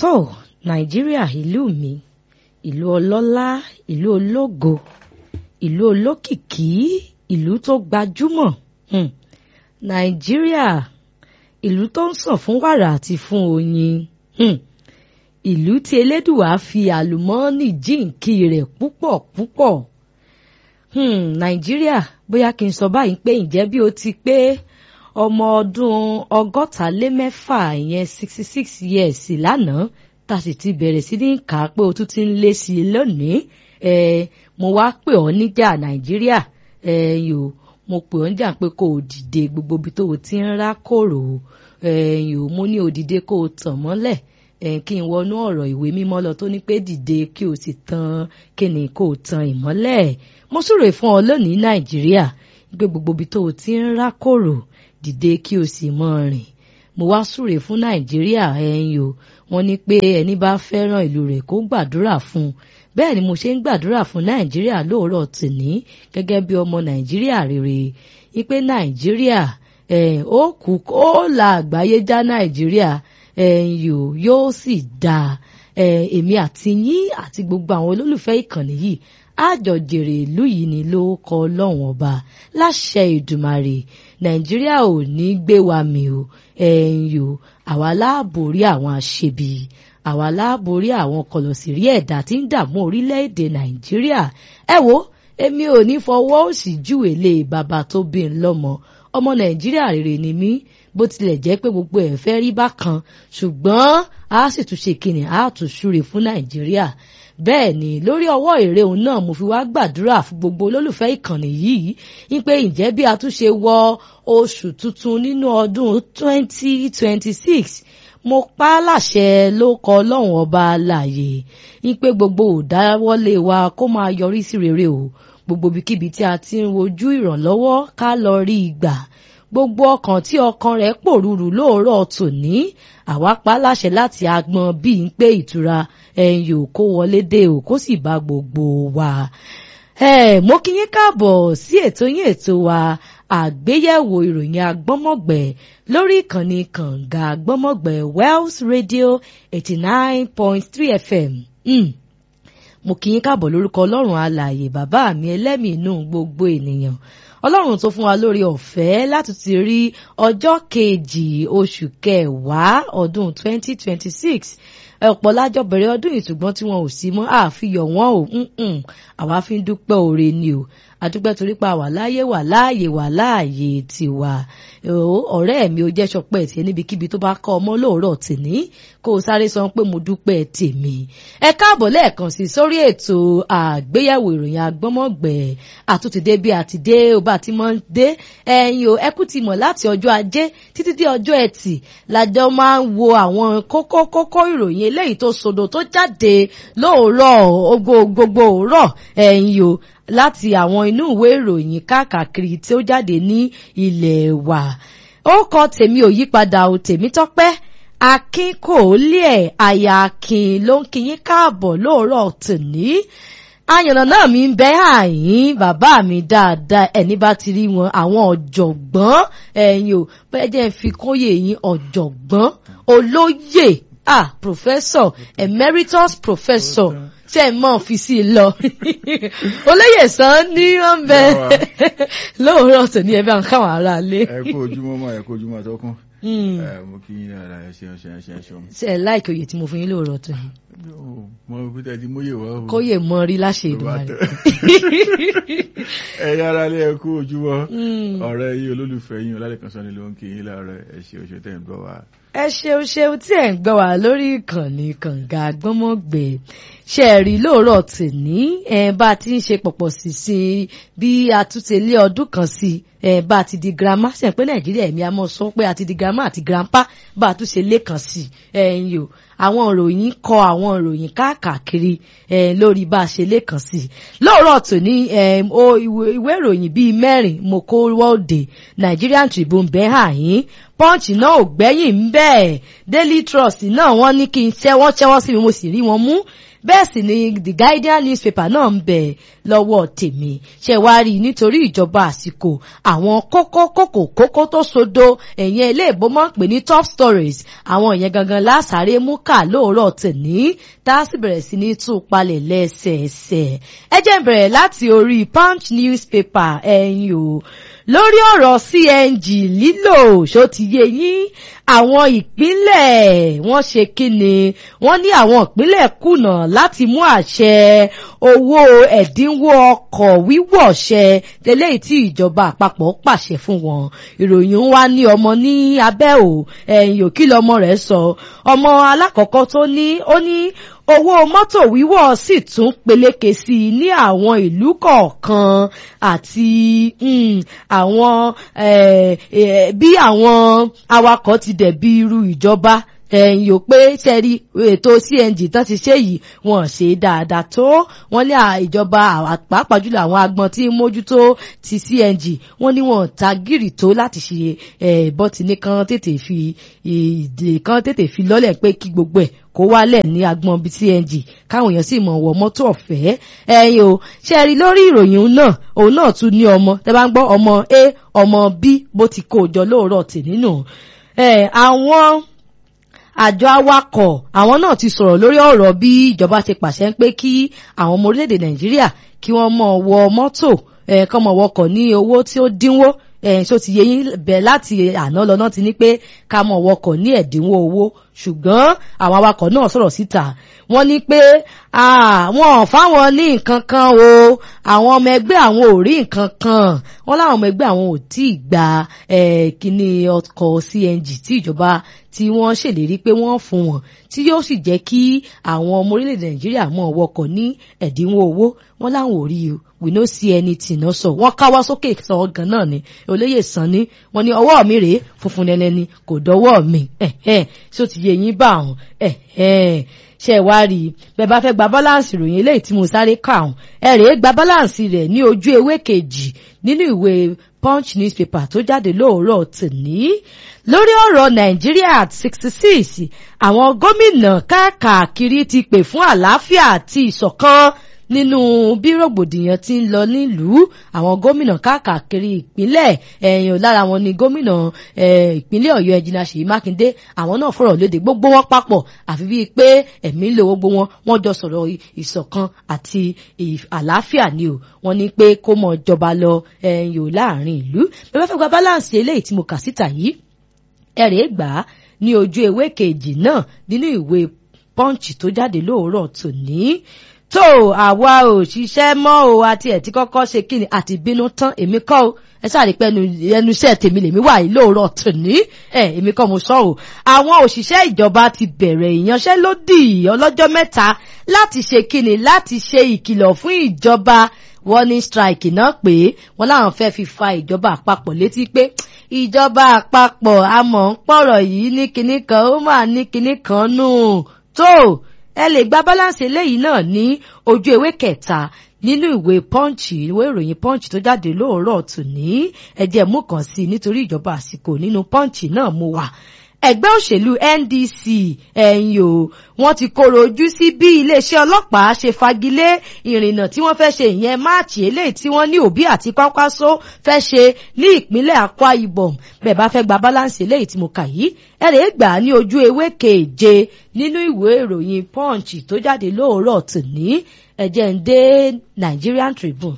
tó nàìjíríà ìlú mi ìlú ọlọ́lá ìlú ológo ìlú olókìkí ìlú tó gbajúmọ̀ hmm. nàìjíríà ìlú tó ń sàn fún wàrà àti fún oyin hmm. ìlú tí elédùwà fi àlùmọ́ọ́nì jíǹkí rẹ̀ púpọ̀ púpọ̀ hmm. nàìjíríà bóyá kí n sọ báyìí pé ǹjẹ́ bí o ti pé ọmọ ọdún ọgọ́ta lé mẹ́fà ìyẹn sixty six years lánàá tá a sì ti bẹ̀rẹ̀ sí ní kà á pé o tún ti ń lé sí i lónìí ẹ mo wá pè ọ́ níjà nàìjíríà ẹ yò mo pè ọ́ níjà pé kó o dìde gbogbo ibi tó o ti ń rá kòrò ẹ yò mo ní o dìde kó o tàn mọ́lẹ̀ ẹ kí n wọnú ọ̀rọ̀ ìwé mímọ́ lọ tó ní pé dìde kí o sì tan kí ni kó o tan ìmọ́lẹ̀ mo súre fún ọ lónìí nàìjíríà pé gbogbo ibi tó o ti ń rá kòrò dìde kí o sì mọ rìn mo wá súre fún nàìjíríà ẹ̀yin o wọ́n ní pé ẹni bá fẹ́ràn ìlú rẹ̀ kó gbàdúrà fún un bẹ́ẹ̀ ni mo ṣe ń gbàdúrà fún nàìjíríà lóòrọ̀ tòní gẹ́gẹ́ bí ọmọ nàìjíríà rere wípé nàìjíríà ó kú ó la àgbáyé já nàìjíríà ẹ̀yin o yóò sì dáa èmi àti yín àti gbogbo àwọn olólùfẹ́ ìkànnì yìí àjọjèrè ìlú yìí ni ló kọ ọlọ́run ọba láṣẹ ìdùmarè nàìjíríà ò ní gbé wa mì o ẹ̀yìn o àwa láàbòrí àwọn aṣebi àwa láàbòrí àwọn kọlọ̀sìrí ẹ̀dá tí ń dààmú orílẹ̀-èdè nàìjíríà ẹ wo èmi ò ní fọwọ́ òsì júwe lé bàbá tó bí n lọ́mọ ọmọ nàìjíríà rere ni mí bó tilẹ̀ jẹ́ pé gbogbo ẹ̀ fẹ́ rí bákan ṣùgbọ́n a sì tún ṣe kìnnì a tún súre fún nàìjíríà bẹ́ẹ̀ ni lórí ọwọ́ èrè òun náà mo fi wá gbàdúrà fún gbogbo olólùfẹ́ ìkànnì yìí wípé ǹjẹ́ bí a tún ṣe wọ oṣù tuntun nínú ọdún 2026 mo pa á láṣẹ ló kọ ọlọ́run ọba láàyè wípé gbogbo òdáwọ́lé wa kó máa yọrí sí rere o gbogbo ibikíbi tí a ti ń wojú ìrànlọ́wọ́ ká lọ rí i gbà gbogbo ọkàn tí ọkàn rẹ̀ pòrúurú lóòrọ̀ tòní àwa pa láṣẹ láti agbọn bíi ń pé ìtura ẹ̀yìn ò kó wọlé dé ò kó sì bá gbogbo wa. mo kí yín káàbọ̀ sí ètò yín ètò wa àgbéyẹ̀wò ìròyìn agbọ́mọ̀gbẹ̀ lórí ìkànnì kànga agbọ́mọ̀gbẹ̀ Wells Radio eighty nine point three FM. Mm mo kì í káàbọ̀ lórúkọ ọlọ́run alààyè bàbá mi ẹlẹ́mìí inú gbogbo ènìyàn ọlọ́run tó fún wa lórí ọ̀fẹ́ láti ti rí ọjọ́ kejì oṣù kẹwàá ọdún 2026 ọ̀pọ̀ lájọ bẹ̀rẹ̀ ọdún yìí ṣùgbọ́n tí wọn ò sí mọ́ àfihàn wọn ò àwa fi ń dúpẹ́ oore ni o àdúpẹ́ torí pa wà láàyè wà láàyè wà láàyè tiwa ọ̀rẹ́ mi ò jẹ́ sọpẹ́ tiẹ̀ níbikíbi tó bá kọ́ ọmọ lóòrọ̀ tìní kó o sáré sọ pé mo dúpẹ́ tèmi ẹ káàbọ̀ lẹ́ẹ̀kan sí sórí ètò àgbéyẹ̀wò ìròyìn agbọ́mọ̀gbẹ̀ àtúntìdé bí àtidé ó bá ti mọ́ dé ẹ̀yin o ẹkú ti mọ̀ láti ọjọ́ ajé títí dé ọjọ́ ẹtì lájọ máa ń wo àwọn kókó kókó ìròyìn eléyìí tó sodo tó jáde lóòrọ̀ gbogbo òórọ̀ ẹ̀yin o láti àwọn inú ìwé ìròyìn káàkiri tí ó jáde ní ilẹ̀ wa ó kọ tèmi ò yípadà ò tèmi tọ́pẹ́ akin kò lé ẹ̀ àyà akin ló ń kíyín káàbọ̀ lóòrọ̀ tòní àyànnà náà mi ń bẹ àyín bàbá mi dáadáa ẹni bá ti rí wọn àwọn ọ̀jọ̀gbọ́n ẹ̀yin ò bẹ́ẹ̀ jẹ́ fi kóyè yín ọ̀jọ̀gbọ́n olóyè ah professor emeritus professor ṣe mọ fi sí i lọ olóyè sàn ní wọn bẹ lóòrọ̀ tòní ẹ bá ń káwọn ará lé. ẹ kú ojúmọ́ mọ́ ẹ kú ojúmọ́ àtọkùn mo kí yín dáadáa ẹ ṣeun ṣeun ṣeun ṣeun. ṣe ẹ láìkí oyè tí mo fún yín lóòrọ̀ tòní. mo bí tẹ́ ti móye wá. kóyè mọ rí láṣẹ ìdùnnú ẹ yára lé ẹ kú ojúmọ́ ọ̀rẹ́ yín olólùfẹ́ yín ọlálẹ́kan sọ́ni ló ń kí yín láàárọ̀ ẹ ṣe oṣù tẹ̀ ń gbọ́ wa ẹ ṣeun ṣeun tí ẹ ń gbọ́ wá lórí ìkànnì kànga gbọ́mọ̀gbẹ́ ṣe rí lóòrọ̀ tòní ẹ bá a ti ń ṣe pọ̀pọ̀ sí sí bí a tún ti lé ọdún kan sí ẹ bá a ti di girama ṣe pé nàìjíríà ẹ̀mí a mọ̀ sọ pé a ti di girama àti grandpa bá a tún ṣe lé kan sí ẹ̀yìn o àwọn ìròyìn kọ àwọn ìròyìn káàkiri lórí bá a ṣe lé kan sí lóòrọ̀ tòní ìwé ìròyìn bíi mẹ́rin mo kó wọ́ọ̀dè Nigerian Tribune bẹ́ẹ̀ hàn yín punch náà ò gbẹ́yìn ń bẹ́ẹ̀ daily trust náà wọ́n ní kí n ṣẹ́ wọ́n ṣẹ́wọ́ sí mi mo sì rí wọn mú bẹ́ẹ̀ sì ni the guardian newspaper náà ń bẹ lọ́wọ́ tèmi ṣe wá rí nítorí ìjọba àsìkò àwọn kókó kókó kókó tó sodo ẹ̀yẹn ilé ìbomọ́ pè ní top stories àwọn ìyẹn gangan lásàrè mú kà lóòrọ̀ tèní tá a sì bẹ̀rẹ̀ sí ní tú palẹ̀ lẹ́sẹẹsẹ ẹ jẹ́ n bẹ̀rẹ̀ láti orí punch newspaper ẹ̀yin o lórí ọ̀rọ̀ CNG lílò ṣó ti yé yín àwọn ìpínlẹ̀ wọ́n ṣe kíni wọ́n ní àwọn ìpínlẹ̀ kùnà láti mú àṣẹ owó ẹ̀dínwó ọkọ̀ wíwọ̀ ṣẹ lélẹ́yìí tí ìjọba àpapọ̀ pàṣẹ fún wọn ìròyìn ń wá ní ọmọ ní abẹ́ ò ẹ̀yìn òkí lọmọ rẹ̀ sọ ọmọ alákọ̀ọ́kọ́ tó ní ó ní owó mọ́tò wíwọ̀ sì tún peléke sí i ní àwọn ìlú kọ̀ọ̀kan àti àwọn bí àwọn awakọ̀ ti dẹ̀bi irú ìjọba ẹ̀yìn ò pé sẹ́rí ètò CNG tán ti ṣe yìí wọ́n ṣe dáadáa tó wọ́n ní ìjọba pàápàá jùlọ àwọn agbọn tí ń mójútó ti CNG wọ́n ní wọ́n ta gírì tó láti ṣe bọ́tìní kan tètè fi ìdè kan tètè fi lọ́lẹ̀ pé kí gbogbo ẹ̀ kó wálẹ̀ ní agbọn bíi CNG káwọn èèyàn sì mọ̀ wọ mọ́tò ọ̀fẹ́ ẹ̀yìn o sẹ́rí lórí ìròyìn náà òun náà tún ní ọmọ tẹ́ bá ń gbọ́ ọmọ A ọmọ B bó ti kó o jọ lóòrọ̀ tì nínú àwọn àjọ awakọ̀ àwọn náà ti sọ̀rọ̀ lórí ọ̀rọ̀ bí ìjọba ṣe pàṣẹ pé kí àwọn ọmọ orílẹ̀-èdè nàìjíríà kí wọ́n mọ̀ wọ mọ́tò kọ́ mọ̀ wọkọ̀ ní owó tí ó dínwó ṣó ti yẹ yín bẹ̀ láti àná lọ́nà ti ní pé ká mọ̀ wọkọ̀ ní ẹ̀dínwó owó ṣùgbọ́n àwọn awakọ̀ náà sọ̀rọ̀ síta wọ́n ní pé àwọn ò fáwọn ní nǹkan kan o àwọn ọmọ ẹgbẹ́ àwọn ò rí nǹkan kan wọ́n láwọn ọmọ ẹgbẹ́ àwọn ò tí ì gba kíní ọkọ̀ CNG tí ìjọba tí wọ́n ṣèlérí pé wọ́n fún wọn tí yóò sì jẹ́ kí àwọn ọmọ orílẹ̀-èdè Nàìjíríà mọ̀ wọkọ̀ ní ẹ̀dínwó owó wọ́n láwọn ò rí o we no see anything náà sọ wọ́n káwọ́ sókè sọ gan náà ni olóyè sàn ni wọ́n ní ọwọ́ mi rèé funfun nẹ́nẹ́ ni kò dọ́wọ́ mi ṣó ti yẹ yín bá àwọn ṣe wá rí i bẹ́ẹ̀ bá fẹ́ gba báláǹsì ìròyìn eléyìí tí mo sáré kà ọ̀hún ẹ rèé gba báláǹsì rẹ̀ ní ojú ewé kejì nínú ìwé punch newspaper tó jáde lóòrọ̀ tòní lórí ọ̀rọ̀ nàìjíríà sixty six àwọn gómìnà káàkiri ti pè fún àlàáfíà àti ìṣọ̀kan nínú bí rògbòdìyàn ti ń lọ nílùú àwọn gómìnà káàkiri ìpínlẹ̀ ẹ̀yìn lára wọn ni gómìnà ìpínlẹ̀ ọ̀yọ́ ẹ̀jìnà ṣèyí mákindé àwọn náà fọ̀rọ̀ léde gbogbo wọn papọ̀ àfi bíi pé ẹ̀mí ń lo gbogbo wọn wọ́n jọ sọ̀rọ̀ ìṣọ̀kan àti àlàáfíà ni o wọ́n ní pé kó mọ̀ jọba lọ ẹ̀yìn láàrin ìlú bẹ́ẹ̀ fẹ́ gba balance eléyìí tí mo kà síta yìí ẹ̀rẹ̀ gbà á ní ojú ewé kejì náà nínú ìwé punch tó jáde lóòrọ̀ tòní tó àwa ò ṣiṣẹ́ mọ́ o àti ẹ̀ tí kọ́kọ́ ṣe kí ni àti bínú tán èmi kọ́ o ẹ sáré pé ẹnu iṣẹ́ tèmi lèmi wà yìí lóòrọ̀ tòní ẹ èmi kọ́ mo sọ o àwọn òṣìṣẹ́ ìjọba ti bẹ̀rẹ̀ ìyanṣẹ́lódì ọlọ́jọ́ mẹ́ta láti ṣe kí ni láti ṣe ìkìlọ̀ fún ìjọba warning strike náà pé wọ́n láwọn fẹ́ fi fa ìjọba àpapọ̀ létí pé ìjọba àpapọ̀ amọ̀ ń pọ̀rọ̀ yìí ní kinní kan ó máa ní kinní kan nù tó ẹ lè gba balance eléyìí náà ní ojú ewé kẹta nínú ìwé punch ìwé ìròyìn punch tó jáde lóòrọ̀ tòní ẹjẹ mú kàn sí nítorí ìjọba àsìkò nínú punch náà mo wà ẹgbẹ́ òṣèlú NDC ẹ̀yìn o wọ́n ti kóró ojú sí bí iléeṣẹ́ ọlọ́pàá ṣe fagilé ìrìnnà tí wọ́n fẹ́ ṣe ìyẹn máàcì eléyìí tí wọ́n ní Òbí àti Kwakwaso fẹ́ ṣe ní ìpínlẹ̀ Akwa Ibom bẹ́ẹ̀ bá fẹ́ gba balance eléyìí tí mo kà yìí ẹ lè gbà á ní ojú ewé keje nínú ìwé ìròyìn Punch tó jáde lóòrọ̀ tòní ẹ̀jẹ̀ ń dé Nigerian Tribune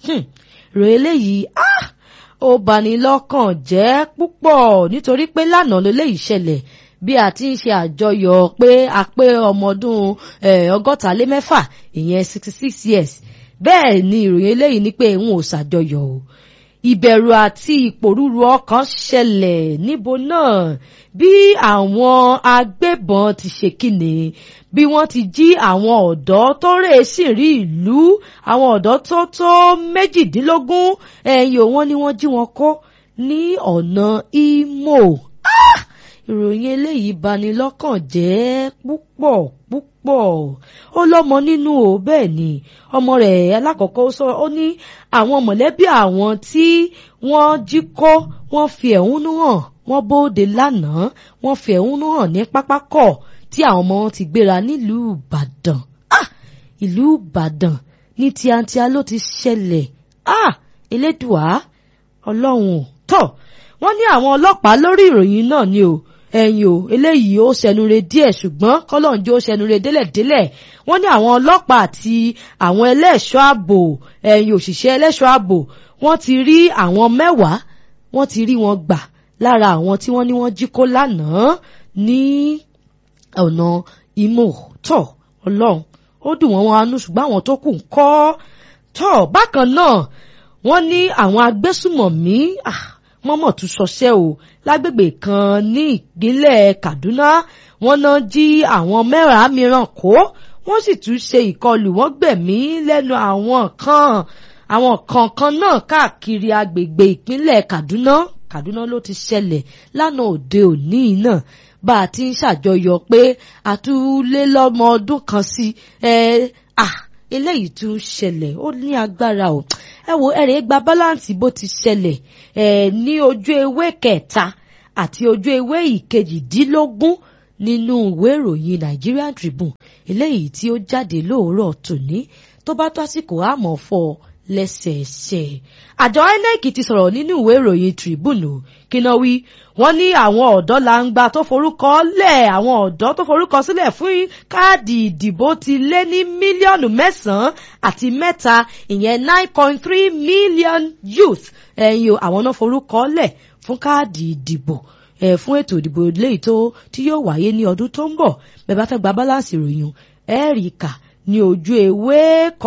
ròyìn eléyìí ah ó bani lọ́kàn jẹ́ púpọ̀ nítorí pé lánàá ló léyìí ṣẹlẹ̀ bí a ti ń ṣe àjọyọ̀ pé a pé ọmọ ọdún ọgọ́ta lé mẹ́fà ìyẹn sixty six years bẹ́ẹ̀ ni ìròyìn eléyìí ni pé n ò ṣàjọyọ̀ o ìbẹ̀rù àti ìpòrúru ọkàn ṣẹlẹ̀ níbo náà bí àwọn agbébọn ti ṣe kíni bí wọ́n ti jí àwọn ọ̀dọ́ tó rè sí rí ìlú àwọn ọ̀dọ́ tó tó méjìdínlógún ẹ̀yìn òun ni wọ́n jí wọn kó ní ọ̀nà Imo ìròyìn eléyìí bani lọ́kàn jẹ́ púpọ̀ púpọ̀ ó lọ́mọ nínú o bẹ́ẹ̀ ni ọmọ rẹ̀ alákọ̀ọ́kọ́ sọ ó ní àwọn mọ̀lẹ́bí àwọn tí wọ́n jí kó wọ́n fi ẹ̀hónú hàn wọ́n bóde lánàá wọ́n fi ẹ̀hónú hàn ní pápákọ̀ tí àwọn ọmọ wọn ti gbéra nílùú Ìbàdàn ìlú ìbàdàn ní tíátíá ló ti ṣẹlẹ̀ ah elédùá ọlọ́run tọ̀ wọ́n ní àwọn ọlọ́pàá lórí ìròyìn náà ni o ẹ̀yìn o eléyìí ó ṣẹnure díẹ̀ ṣùgbọ́n kọ́lọ́njọ́ ó ṣẹnure délẹ̀délẹ̀ wọ́n ní àwọn ọlọ́pàá àti àwọn ẹlẹ́ṣọ́ ààbò ẹ̀yìn òṣìṣẹ́ ẹlẹ́ṣọ́ ààbò wọ́n ti rí àwọn mẹ́wàá wọ́n ti rí wọn gbà lára àwọn tí wọ́n ní wọ́n jí kó lánàá ní ọ̀nà Imo tọ̀ ọlọ́run ó dùn wọ́n wọn anú ṣùgbọ́n àwọn tó kù ń kọ́ tọ̀ bákan náà wọ́n ní àwọn agbésùmọ̀mí mọ́mọ́ tún ṣọṣẹ́ o lágbègbè kan ní ìpínlẹ̀ Kaduna wọ́n náà jí àwọn mẹ́wàá mìíràn kó wọ́n sì tún ṣe ìkọlù wọ́n gbẹ̀mí lẹ́nu àwọn kan àwọn kankan náà káàkiri agbègbè ìpínlẹ̀ Kaduna Kaduna ló ti ṣẹlẹ̀ lánàá òde òní náà bá a ti ń ṣàjọyọ̀ pé àtúlé lọ́mọ ọdún kan sí ẹ à eléyìí tún ṣẹlẹ̀ ó ní agbára o ẹ wo ẹ̀rẹ̀ gba báláǹsì bó ti ṣẹlẹ̀ ẹ ní ojú ewé kẹta àti ojú ewé ìkejìdínlógún nínú ìwé ìròyìn Nigerian Tribune eléyìí tí ó jáde lóòrọ̀ tòní tó bá tó àsìkò àmọ́ fọ́ ọ lẹ́sẹẹsẹ. àjọ INEC ti sọ̀rọ̀ nínú ìwé ìròyìn Tribune kíná wí wọ́n ní àwọn ọ̀dọ́ làǹgbà tó forúkọ lẹ̀ àwọn ọ̀dọ́ tó forúkọ sílẹ̀ fún káàdì ìdìbò ti lé ní mílíọ̀nù mẹ́sàn-án àti mẹ́ta ìyẹn nine point three million youth ẹ̀yin àwọn náà forúkọ lẹ̀ fún káàdì ìdìbò ẹ̀ fún ètò ìdìbò léyìí tó tí yóò wáyé ní ọdún tó ń bọ̀ bẹ́ẹ̀ bá fẹ́ gba báláǹsì ìròyìn ẹ̀ẹ́rì kà ní ojú ewé